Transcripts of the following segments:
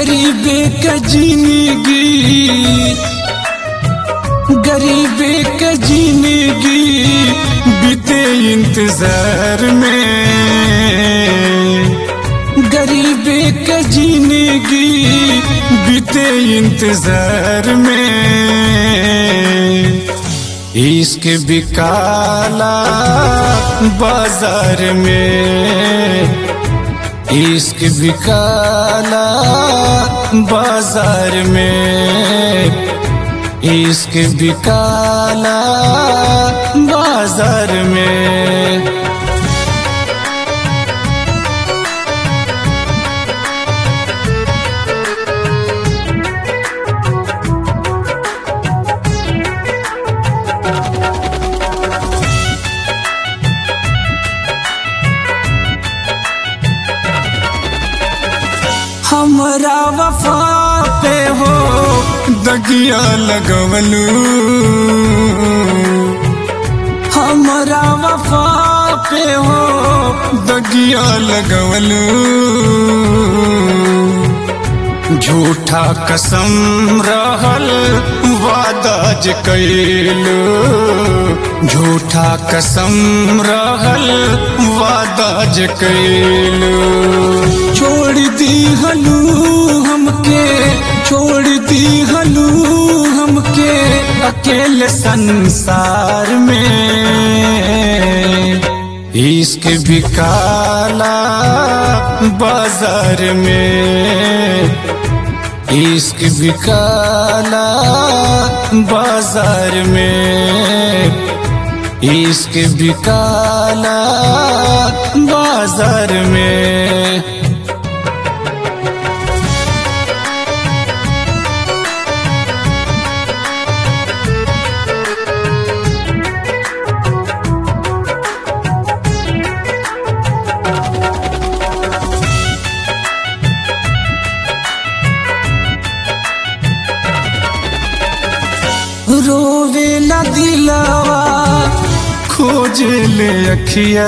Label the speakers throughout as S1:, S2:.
S1: गरीबे का जिंदगी गरीबे का जिंदगी बीते इंतजार में गरीबे का जिंदगी बीते इंतजार में इश्क बिकाला बाजार में इश्क बिकाला बाजार में इश्क बिकाला बाजार में हमरा वफा पे हो दगिया लगवलू हमरा वफा पे हो दगिया लगवलू झूठा कसम रहल वादा ज कैलू झूठा कसम रहल वादा ज कैलू छोड़ दी हलू हमके छोड़ दी हलू हमके अकेले संसार में इश्क बिकाला बाजार में इश्क बिकाला बाजार में इश्क बिकाला बाजार में रोवे न दिलावा खोज ले अखिया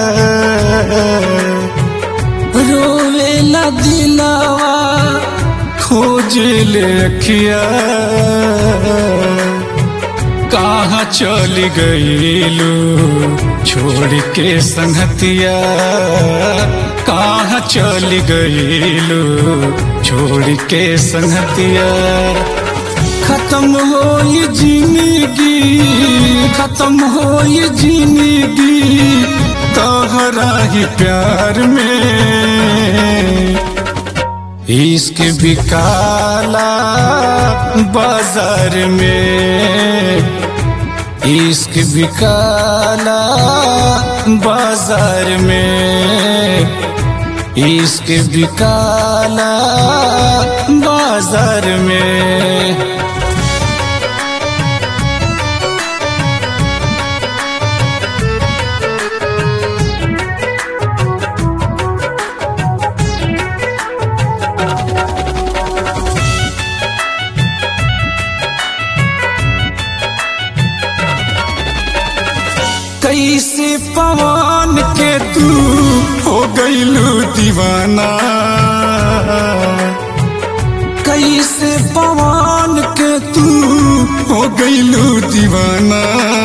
S1: रोवे न दिलावा खोज ले अखिया कहाँ चली गईलू छोड़ के संगतिया कहाँ चली गईलू छोड़ के संगतिया खत्म हो ये जिंदगी खत्म हो ये जिंदगी तोहरा ही प्यार में इश्क बिकाला बाजार में इश्क बिकाला बाजार में इश्क बिकाला बाजार में कैसे पवन के तू हो गईलू दीवाना कैसे पवन के तू हो गईलू दीवाना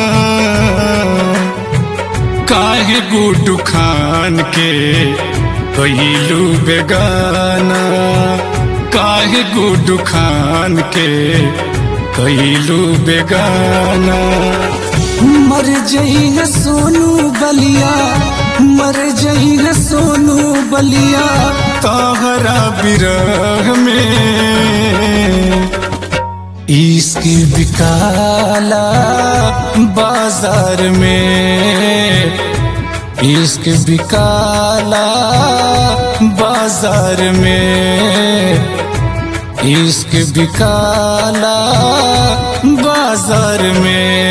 S1: काहे गुड्डू खान के गईलू बेगाना काहे गुड्डू खान के गईलू बेगाना मर जई है सोनू बलिया मर जई है सोनू बलिया तोहरा बिरह में इश्क बिकाला बाजार में इश्क बिकाला बाजार में इश्क बिकाला बाजार में